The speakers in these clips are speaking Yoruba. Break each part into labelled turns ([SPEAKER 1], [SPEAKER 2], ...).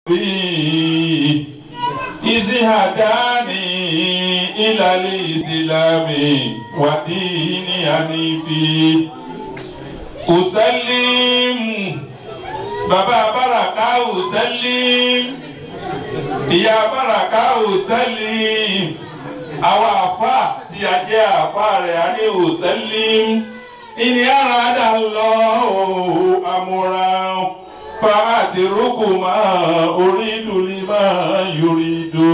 [SPEAKER 1] إذ هداني إلى الإسلام ودين حنيفي أسلم بابا بركة أسلم ìyá bàràkà òsèlìm àwọn àfa tí a jẹ́ àfa rẹ̀ á ní òsèlìm ìní ara dà lọ àmúra fàáàtì rúkù máa orí lùlí máa yorí do.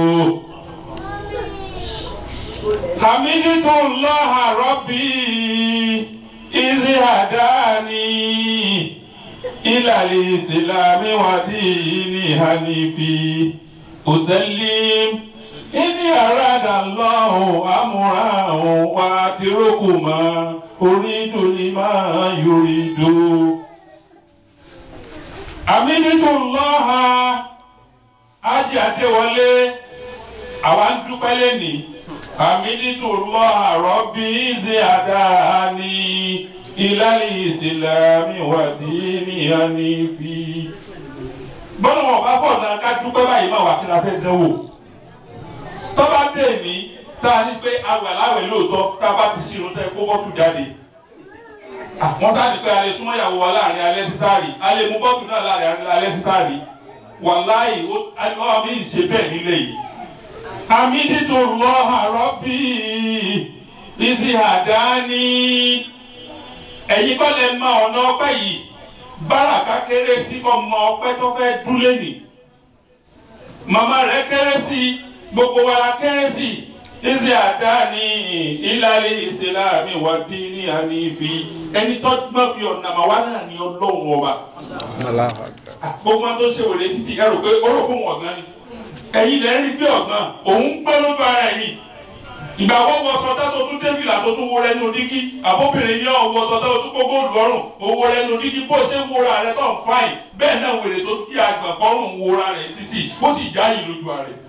[SPEAKER 1] hamidu lọ́hà rọ́bì ìzí àdáni ìlàlẹ̀ ìsìlámì wàdí ní hanifi. أسلم إني أراد الله أمره وأتركما أريد لما يريد أمنت الله أجي أدولي àwa ń dúpẹ́ lẹ́nì àmìlítò lọ àrọ́bí ìzì àdáni ìlàlẹ̀ ìsìlámì wàdí ní ànífi bọ́lá wọn bá fọ̀ náà ká dúpẹ́ báyìí máa wà kí la fẹ́ dánwò tọ́ba dé ní tá a ní pé awẹ̀ láwẹ̀ lóòótọ́ tá a bá ti ṣírun tẹ́ kó bọ́tù jáde wọ́n sáàdì pé alẹ́ súnmọ́ ìyàwó wa láàrin alẹ́ sísáàrì alẹ́ mú bọ́tù náà láàrin alẹ́ sísáàrì wàláyé ọlọ́wọ́ mi ń ṣe bẹ́ẹ̀ nílé yìí. àmì dídùn lọ àrọ́ bí ìsì àdáni ẹ̀yin kọ́ lè mọ ọ̀nà ọpẹ́ yìí báràkà kéré sí ọmọ ọpẹ́ tó fẹ́ dúlé nì màmá rẹ̀ kéré sí gbogbo wa la kéré sí ìsì àdáni ìlàlẹ̀ ìsìlámì wà dín ní ànífi ẹni tó gbọ́n fi ọ̀nà màwá náà ní ọlọ́run ọba gbogbo tó ṣe wòlé títí ẹ rò pé ó rò fún ọ̀gán ni ẹ̀yin lẹ́ rí bí ọ̀gán òun gbọ́ lójú ara ẹ̀ yìí ìgbà wọ́n wọ sọtá tó tún débìlà tó tún wo rẹ́nu dígí àbóbìnrin ní ọ̀wọ́ sọtá tó tún kó góòlù lọ́rùn owó rẹ́nu dígí bó ṣe ń wora rẹ tó ń fáìn bẹ́ẹ̀ náà wèrè tó bí àgbà kọ́rùn wora rẹ títì ó sì já yìí lójú ara rẹ.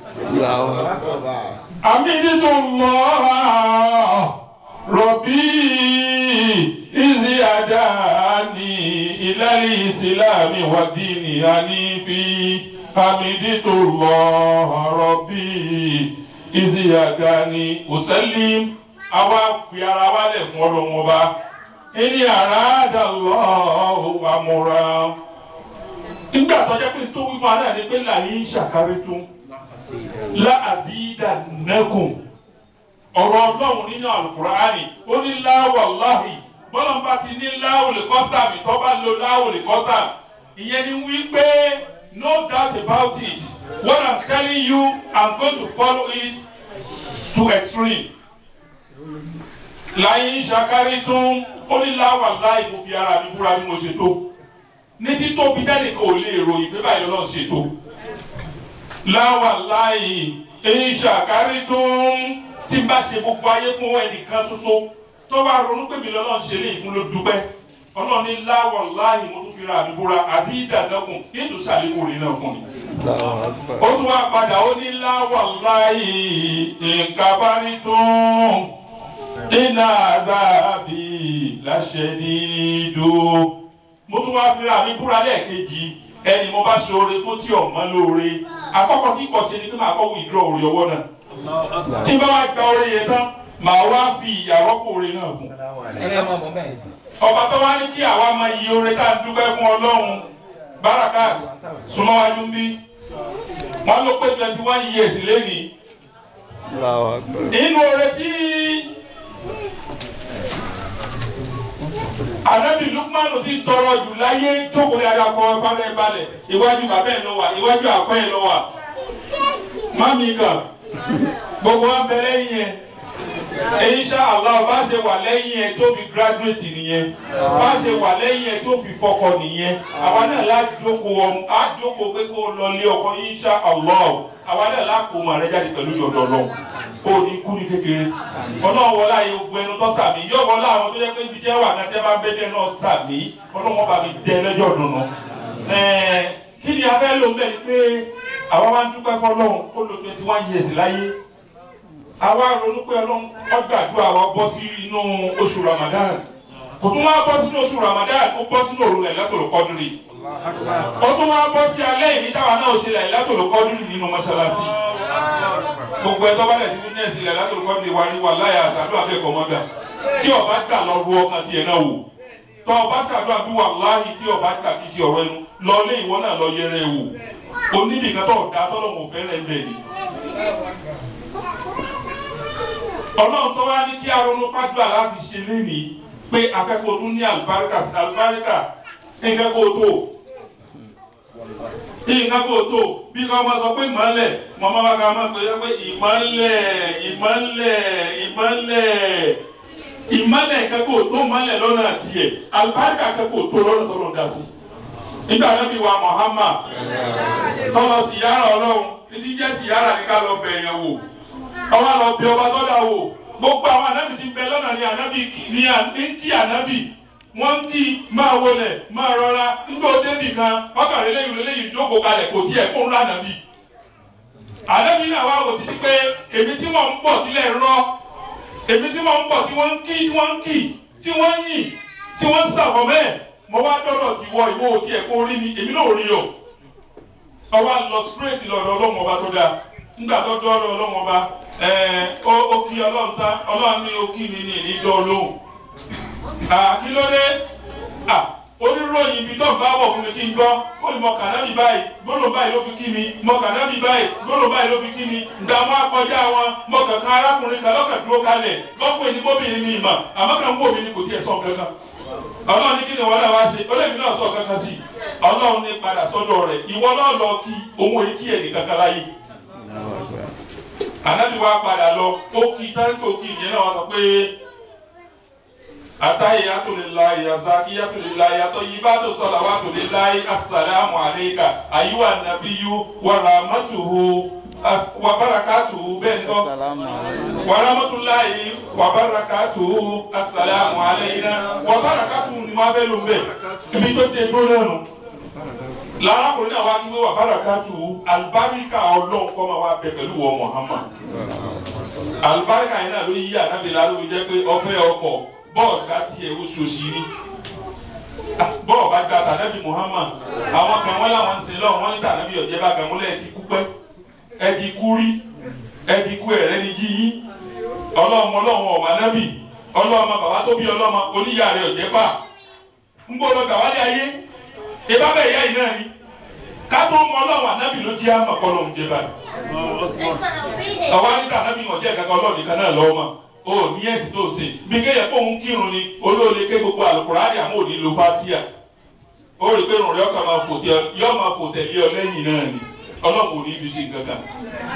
[SPEAKER 1] àmì nínú lọ́ọ́ rọ̀bì ìzì àdáni ìlàlí ìsìlámì wàdíìnì ànífi hamiditu lọ́ọ́ rọ̀bì ìzì àdáni òsèlím àwa fi ara wálẹ̀ fún ọlọ́wọ́n ọba ẹni àràádà lọ́ọ́ àmúra nígbà tó jẹ́ pé tó wí fún adáà ni pé làyé ń ṣàkárí tún láàbídà nẹ́kùn ọ̀rọ̀ ọlọ́run nínú àlùkùránì ó ní láwàláhì bọ́lá bá ti ní láwùlì kọ́sàmì tó bá lo láwùlì kọ́sàmì ìyẹn ni wípé no doubt about it what i'm telling you i'm going to follow it to extreme. láyé ṣàkárí tún ó ní láwàláhì mo fi ara mi búra bí mo ṣe tó ní títóbi dẹ́nìkan ò lè ròyìn pé báyìí lọ́nà ṣe tó láwàláhì èyí ṣàkárí tún tí n bá ṣe gbogbo ayé fún ẹnìkan ṣoṣo tó bá ronú pé mi lọ́nà ṣe lè fún ló dúpẹ́ ọlọ́run ní láwọ̀ láàyè mo tún fi ra àdúgbòra àti ìdàdọ́kùn kí ètò ṣàlékún rẹ̀ náà fún mi. ó tún wá padà ó ní láwọ̀ láàyè nǹkan bá ní tún iná àzáàbì láṣẹ dídó. mo tún wá fi ra mi búra lẹ́ẹ̀kejì ẹni mo bá ṣe oore fún tí ọ̀mọ́ lóore àkọ́kọ́ kíkọ̀ ṣe ni kí màá kọ́ withdraw oore ọwọ́ náà tí bá wá gba orí yẹn tán màá wá fi ìyàwó orí náà fún. ọba tó wá ní kí àwa máa yí orí tá à ń dúpẹ́ fún ọlọ́run barakat súnmọ́wájú ń bí wọ́n ló pé twenty one years lẹ́nìí. inú oore tí anabi lukmanu sì tọrọ jù láyé jókòó yàrá kọ fárẹ balẹ̀ iwájú bàbá ẹ lọ wà iwájú àfọ ẹ lọ wà mami kan gbogbo wa bẹ lẹ́yìn yẹn insha Allah bá ṣe wà lẹ́yìn yẹn tó fi graduate nìyẹn bá ṣe wà lẹ́yìn yẹn tó fi fọkọ nìyẹn àwa náà lájókòó ọmọ àjókòó pé kó lọ lé ọkọ insha Allah àwa náà lákòó mọ rẹ jáde pẹ̀lú yọ̀dọ̀ lọ kó o ní kú ní kékeré ọlọ́run wọlé ayé ogun ẹnu tó sàmì yóò wọlé àwọn tó yẹ pé ibi jẹ́ wà náà tẹ́ bá bẹ́ẹ̀ bẹ́ẹ̀ náà sàmì ọlọ́run bá mi dẹ́ lẹ́jọ́ dùnú kí ni a fẹ́ lò bẹ́ẹ̀ ni pé àwa máa ń dúpẹ́ fọlọ́run ó lo twenty one years láyé àwa ronú pé ọlọ́run ọjọ́ àdúrà wa bọ́ sí inú oṣù Ramadan kò tún wá bọ́ sínú oṣù Ramadan kó bọ́ sínú òru rẹ̀ lẹ́tọ̀ọ́ kọ́dúrì ó tún wá bọ́ sí alẹ́ ìní táwa náà ṣe là ìlàtòló kọ́dúrì nínú mọ́ṣáláṣí gbogbo ẹ̀ tó bá dẹ̀ sí fúnẹ́ẹ̀sì là ìlàtòló kọ́dúrì wa ní wà láyà àṣàdúrà akẹ́kọ̀ọ́ mọ́gbà tí ọba gbà lọ ru ọkàn tiẹ̀ náà wò tọ́ ọba ṣàdúrà bí wà láàyè tí ọba gbà kí sí ọ̀rọ̀ ẹnu lọ lé ìwọ náà lọ yẹrẹ wò onídìí kan tó ọ̀dà tọ́lọ́mù fẹ́rẹ̀ ń bẹ̀ ni. ọlọ́run tó wá ní kí aronú pàdúrà láti ṣe lénìí pé afẹ́kọ̀ọ́ tún ní àlùbáríkà sí àlùbáríkà nǹkan kó o tó nǹkan kó o tó bí ká máa sọ pé ìmọ̀lẹ̀ mọ̀mọ́ bá ká máa sọ pé ìmọ̀lẹ̀ ìmọ̀lẹ̀ ìmọ̀lẹ̀ ìmọ̀lẹ̀ nǹkan kó o tó mọ̀lẹ̀ lọ́nà tiẹ̀ àlùbáríkà nǹkan kó o tó lọ́nà tó lọ́nà dá sí. nígbà náà bí wa Muhammad sọlọ síyára ọlọ́run títí jẹ́ síyára ní ká lọ bẹ̀ yẹn wò ọwọ́ lọ bí ọba tó dà wò gbogbo àwọn ànábì ti bẹ lọ́nà ní ànábì ní kí ànábì wọ́n ń kí máa wọlé máa rọra nígbà ó débì kan ọkàn lélẹ́yìn lélẹ́yìn jókòó kalẹ̀ kò tiẹ̀ kó ńlá ànábì. ànábì náà wá wò títí pé èmi tí wọ́n ń bọ̀ sílẹ̀ rọ èmi tí wọ́n ń bọ̀ tí wọ́n ń kí tí wọ́n ń kí tí wọ́n ń yìn tí wọ́n ń sàbọ̀ mẹ́ẹ̀ mo wá dọ́dọ̀ tí wọ ìwọ òtí ẹ̀ kó rí mi èmi náà rí o. ọwọ́ lọ straight lọ́dọ̀ ọlọ́run ọba tó dáa nígbà tó dọ́dọ̀ ọlọ́run ọba ó kí ọlọ́run tán ọlọ́run ní ó kí mi ní ìníjọ́ lóhùn kí ló dé oníròyìn ibi tó ń bá bọ̀ fún mi kí n gbọ́ ó ní mo kànábì báyìí gbọ́dọ̀ báyìí ló fi kí mi mo kànábì báyìí gbọ́dọ̀ báyìí ló fi kí mi ìgbà wọn akọjá wọn mo kankan arákùnrin kan lọ́kàn dúró kalẹ̀ lọ́pọ̀ èyí bóbìnrin mi mà àmọ́ kan wò mí ni kò tiẹ̀ sọ kankan ọlọ́run ní kí ni wọ́n náà wá ṣe olóògbé náà sọ kankan sí ọlọ́run ní padà sọ́dọ̀ rẹ̀ ìwọ náà lọ kí òun èyí kí ẹ̀ ní kankan láyé ànábì wa padà lọ ó kí táńkì òkì ìyẹn náà wá sọ pé atahiyatu lillahi yazakiyatu lillahi atọyibatu salawatu lillahi asalaamu alayka ayiwa nabiyu wa rahmatuhu wa barakatuhu bẹ́ẹ̀ ni ọ wa rahmatulahi wa barakatuhu asalaamu alayna wa barakatuhu ni wọn fẹ́ lò bẹ́ẹ̀ ibi tó dé dúró náà nù lárakùnrin náà wá kí wọ́n wà barakatuhu alibarika ọlọ́run kọ́ máa wá bẹ pẹ̀lú wọ Muhammad alibarika yẹn náà ló yí ànábìlá ló fi jẹ́ pé ọfẹ́ ọkọ̀ bọ́ọ̀lù bá tiẹ̀ ó ṣoṣì rí bọ́ọ̀lù bá gba tànàbí Muhammad àwọn kan wọ́n láwọn ń sin lọ́wọ́ wọ́n ní tànàbí ọ̀jẹ́ bá kan múlẹ̀ ẹ ti kú pẹ́ ẹ ti kú rí ẹ ti kú ẹ̀rẹ́ ní jí yín ọlọ́mọ ọlọ́mọ ọ̀mà nábì ọlọ́mọ bàbá tó bí ọlọ́mọ oníyà rẹ̀ ọ̀jẹ́ pa ń bọ́ lọ gàwálé ayé ìbá bẹ́ẹ̀ yá iná ni ká tó mọ ọlọ́wọ́ ànábì ló jẹ́ àmọ̀ kọ́ lóun jẹ́ báyìí ọwọ́ nígbà ànábì ọ̀jẹ́ kankan ọlọ́ọ̀nì kan náà lọ́wọ́ mọ́ o ní ẹ̀sìn tó ṣe bí kéèyàn kó ń kírun ni olóòlè ké gbogbo àlùkùránì àmọ́ òní lo fatia ó rí i pé rùn rẹ ọkàn máa fò tẹ yọ máa fò tẹ̀lé ọ lẹ́yìn náà ni ọlọ́run ò ní ibi ṣe nǹkan kan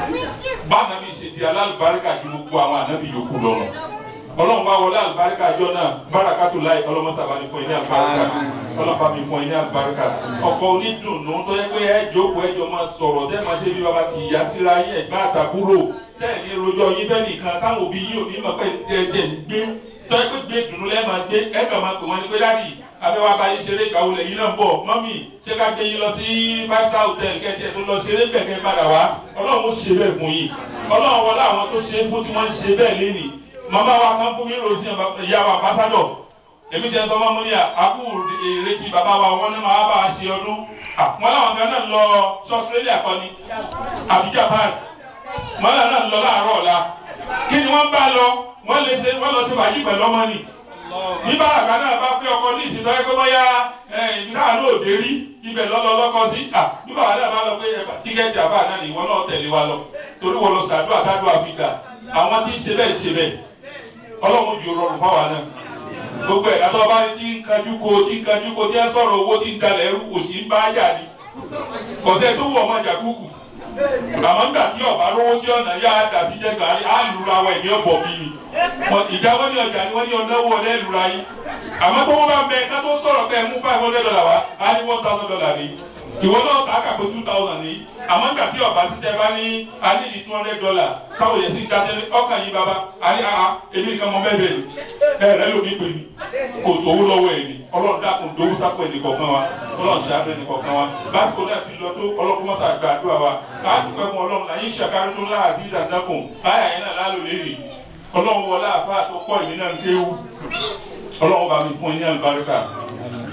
[SPEAKER 1] bá ànábì ṣe di alálùbáríkà ju gbogbo àwọn ànábì yòókù lọ́rùn ọlọ́run bá wọlé àlùbáríkà jọ náà bárakàtú láì ọlọ́mọsàbá ni fún ẹ ní àlùbáríkà ọlọ́pàá mi fún ẹ ní àlùbáríkà ọkọ onídùnnú tó yẹ pé ẹ jókòó ẹjọ máa sọ̀rọ̀ tẹ́ máa ṣe bí baba ti ìyá síra yín ẹ̀gbọ́n àtàbúrò tẹ́ ẹ̀ ní rojọ́ yín fẹ́ nìkan táwọn òbí yín ò ní mọ̀ pé ẹ̀jẹ̀ ń gbé tó yẹ pé gbé dùnú lẹ́ẹ̀ máa gbé ẹ̀ kàn máa pè wọ́n ní pé dáàdì afẹ́wà bá yín ṣeré ìgbàwó lẹ́yìn náà bọ̀ mọ́mì ṣé ká gbé yín lọ sí five star hotel kẹ́tì ẹ̀ tó lọ ṣeré gbẹ̀kẹ́ padà wá ọlọ́run ó ṣe bẹ́ẹ̀ fún yín ọlọ́run wọlé àwọn tó ṣe é fún tí wọ́n ń ṣe bẹ́ẹ̀ lénìí màmá wa kan fún mi ròsì ìyá wa ambassadọ èmi jẹ sọmọ mo ní àkú ìrètí bàbá wa wọn ní màá bá a ṣe ọdún wọn làwọn kan náà lọ sí Australia kọ́ ni àbí Japan wọn làwọn náà lọ láàárọ̀ ọ̀la kí ni wọ́n bá lọ wọ́n lè ṣe wọ́n lọ ṣe bàjí pẹ̀lú ọmọ ni bí bàbá náà bá fẹ́ ọkọ ní ìsìn tọ́jú pé bóyá ibi káà ló dé rí ibẹ̀ lọ́lọ́ lọ́kọ sí bí bàbá náà bá lọ pé tíkẹ́ẹ̀tì àbá náà ni ìwọ náà tẹ̀lé wa lọ torí wọ́n lọ sàdúrà kádùá fi gbà àwọn tí ń ṣe bẹ́ẹ̀ ṣe bẹ́ẹ̀ ọlọ́run ju rọrùn fáwa náà gbogbo ẹ̀ látọ̀ bá ti ń kanjú ko ti ń kanjú ko tí ẹ sọ̀rọ̀ owó ti ń dalẹ̀ ẹrú kò sí ń bá yà ni kọ̀sẹ̀ tó wù ọmọ jàkúkù àmọ́ nígbà tí ọ̀bá rówó tí ọ̀nà yá dà sí jẹ́gbà á lura wa ẹ̀mí ọ̀bọ̀ mi ni ìjà wọn ní ọjà ni wọ́n ní ọ̀nà owó ọ̀lẹ́ lura yín àmọ́ tó wọ́n bá ń bẹ ká tó sọ̀rọ̀ pé ẹ mú five hundred dollar wá á ní one thousand dollar ni ìwọ náà ta kà pé two thousand ní àmọ́ nígbà tí ọba sí tẹ bá ní a ní ní two hundred dollar táwọn yẹn sì ń dájẹ́ ní ọkàn yín bàbá a ní àhà èmi nìkan mọ bẹ́ẹ̀ bẹ́ẹ̀ ni ẹ rẹ ló ní pè ní kò sówó lọ́wọ́ ẹ̀ ní ọlọ́run dákun dowó sápò ẹnì kọ̀ọ̀kan wa ọlọ́run ṣàánú ẹnì kọ̀ọ̀kan wa lásìkò náà ti lọ tó ọlọ́run mọ́sá gbàdúrà wa á dúpẹ́ fún ọlọ́run náà yín ṣàkárí tó láàzí ìdàdàkùn báyà yẹn náà lálò lérè ọlọ́run wọlé àfáà tó pọ̀ ìmí náà ń kéwú ọlọ́run bá mi fún ẹ ní àlùbáríkà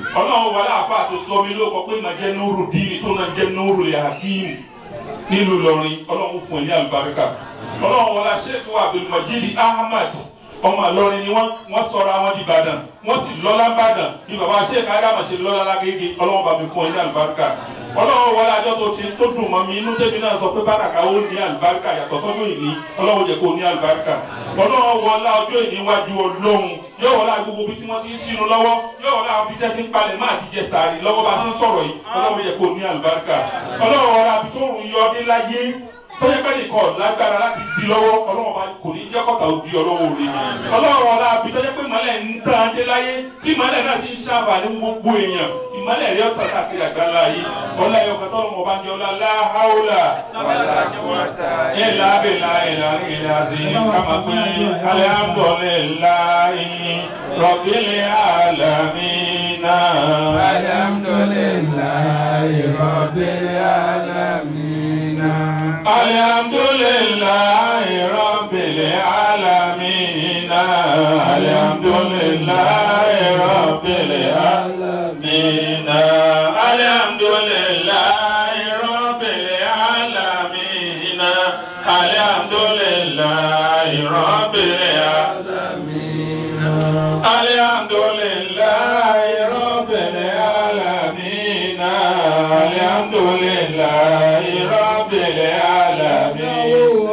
[SPEAKER 1] ọlọ́run wọlé àfa tó sọ mi ló kọ pé màá jẹ́ núrù díìnì tó náà jẹ́ núrù lè hakim nílùú Ìlọrin ọlọ́run fún ẹ ní àlùbáríkà ọlọ́run wọlé aṣẹ́kù Abdulmajid Ahmad ọmọ Ìlọrin ni wọ́n wọ́n sọ̀rọ̀ àwọn di Ìbàdàn wọ́n sì lọ́lá Ìbàdàn bí baba aṣẹ́kù Adama ṣe lọ́lá lágége ọlọ́run bá mi fún ẹ ní àlùbáríkà ọlọ́run wọlé àjọ tó ṣe tó dùn mọ́ mi inú tẹ́mi náà sọ pé bàràkà ó ní àlùbáríkà yàtọ̀ sọ́dún ìní ọlọ́run jẹ́ kó ní àlùbáríkà ọlọ́run wọlé ọjọ́ ìní wájú ọlọ́run yóò wọlé gbogbo bí tí wọ́n ti ń sínú lọ́wọ́ yóò wọlé àwọn bí tí wọ́n ti ń palẹ̀ máa ti jẹ sàárì lọ́wọ́ bá ti ń sọ̀rọ̀ yìí ọlọ́run jẹ́ kó ní àlùbáríkà ọlọ́run wọlé àbí tó rùn yọ ọdún láyé tọ́jú pé nìkan lágbára láti di lọ́wọ́ ọlọ́run bá kò ní jẹ́ kọ́ta òdi ọlọ́wọ́ rẹ̀ ọlọ́run wọlé àbí tọ́jú pé mọ́lẹ̀ ń tán adé láyé tí mọ́lẹ̀ náà ti ń ṣàǹfààní gbogbo èèyàn ìmọ́lẹ̀ rẹ̀ ọ̀tọ̀ káàkiri àgbáńlá yìí ọlá ẹ̀yọ̀ kan tọ́lọ́mọ bá ń jẹ́ ọlá láhàúlà ìlà abẹ́là ìlà ìlà sí kàmá pé alihamudulilayi rọ̀bìlì alamina.
[SPEAKER 2] Alhamdulillahi Rabbil alamin.
[SPEAKER 1] Alhamdulillahi Rabbil Alamin Alhamdulillahi Rabbil Alamin Alhamdulillahi Rabbil Alamin Alhamdulillahi Rabbil Alamin Alhamdulillahi Rabbil Alamin Alhamdulillahi Rabbil Alamin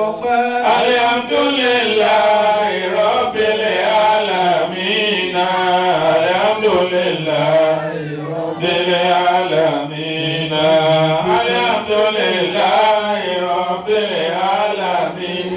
[SPEAKER 1] Alhamdulillahi Rabbil Alamin Alhamdulillahi Rabbil Alamin Alhamdulillahi Rabbil Alamin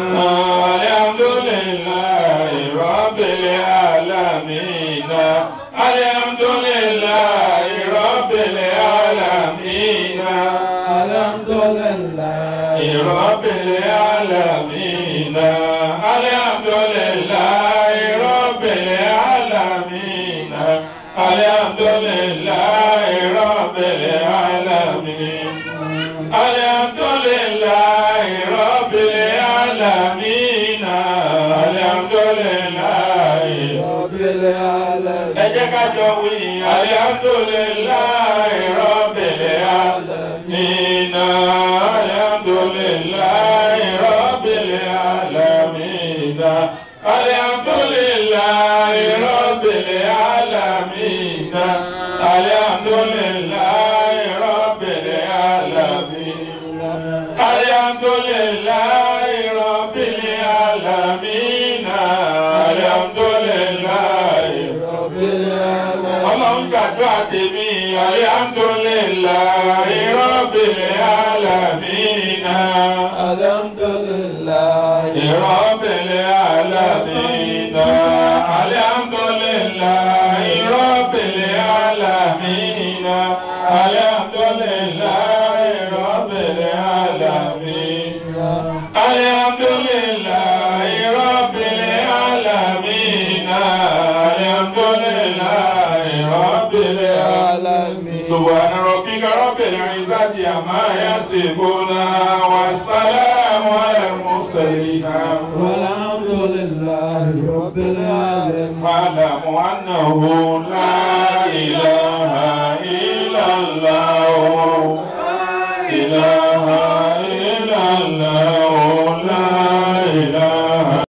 [SPEAKER 1] Alhamdulillahi Rabbil Alamin Alhamdulillahi Rabbil Alamin
[SPEAKER 2] Alhamdulillahi
[SPEAKER 1] Rabbil Alamin Alhamdulillahi Rabbil Alamin Alhamdulillahi Rabbil Alamin Alhamdulillahi Rabbil Alamin Alhamdulillahi
[SPEAKER 2] Rabbil alamin.
[SPEAKER 1] ẹ jẹ́ ká jọ wí alhamdulillahi rabbil alamin alhamdulillahi rabbil alamin alhamdulillahi rabbil alamin alhamdulillahi rabbil alamin alhamdulillahi rabbil alamin alhamdulillahi
[SPEAKER 2] Rabbil alamin.
[SPEAKER 1] ọlọ́run gbàdúrà tèmi alhamdulillahi rabbil alamin
[SPEAKER 2] Alhamdulillahi
[SPEAKER 1] rabbil alamin alhamdulillahi rabbil alamin alhamdulillahi rabbil alamin alhamdulillahi rabbil alamin alhamdulillahi rabbil alamin
[SPEAKER 2] alamin.
[SPEAKER 1] سبحان ربك رب العزة عما يصفون والسلام على المرسلين
[SPEAKER 2] Walhamdulillahi Rabbil alamin.
[SPEAKER 1] واعلموا أنه لا إله إلا الله إله إلا الله